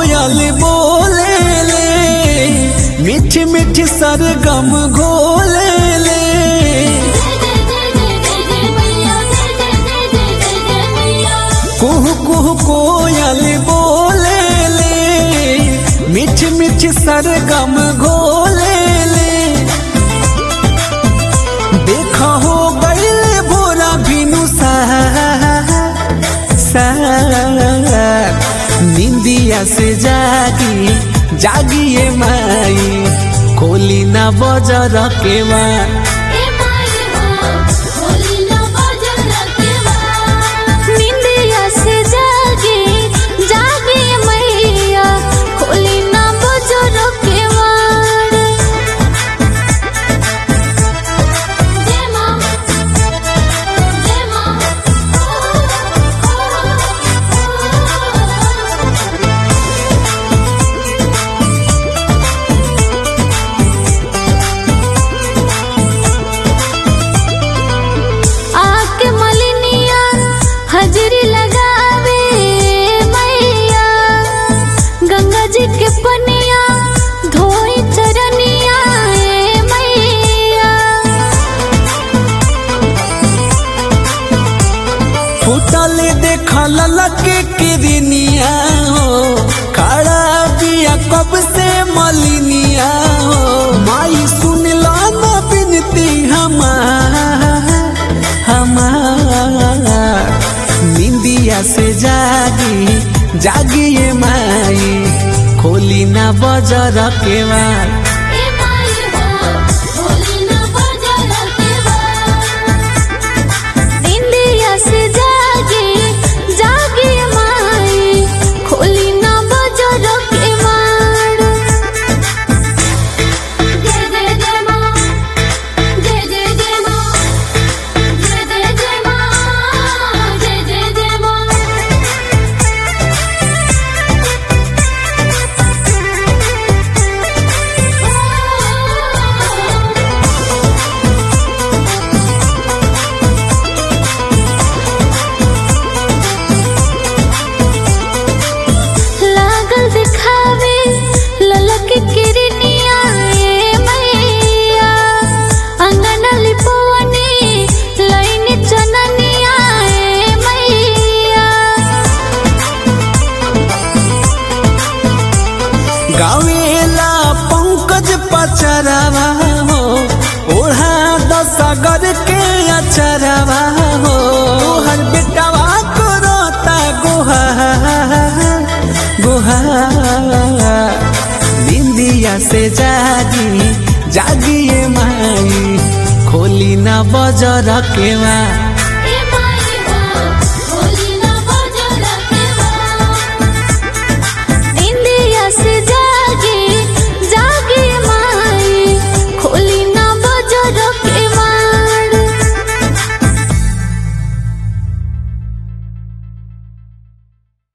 कोयल बोले ले मीठी मीठी सरगम घोले ले कुहू कुहू कोयल बोले ले मीठी मीठी सरगम घोले ले देखा हो गईल भोरा बिनु सा निंदिया से जागी जागिए माई खोली ना बजर के माँ निंदिया से जागे जागे मैया खोली ना बजरो के वाड़ जय मां जय मां आके मलिनिया हजरी लगावे मैया गंगा जी के पनिया धोई चरनिया ए मैया फुटल देखा ललके किरनिया हो खड़ा बिया कब से मलिनिया हो माई सुन ला ना बिनती हमार हमार निंदिया से जागी जागिए माई खोली ना बजर के मार ए माई हो खोली ना बजरो के वाड़ निंदिया से जागे जागे माई खोली ना बजरो के वाड़ जय जय जय मां जय जय जय मां जय जय जय मां जय जय जय मां लागल दिखावे ललक किरनिया ए मैया अंगन लिपवनी लाइन चननिया ए मैया गावेला पंकज पचरवा हो ओढ़ा दसगर के अचरवा हो हर बेटवा करता गुहा गुहा निंदिया से जागी जागिए माई खोली ना बजर के माँ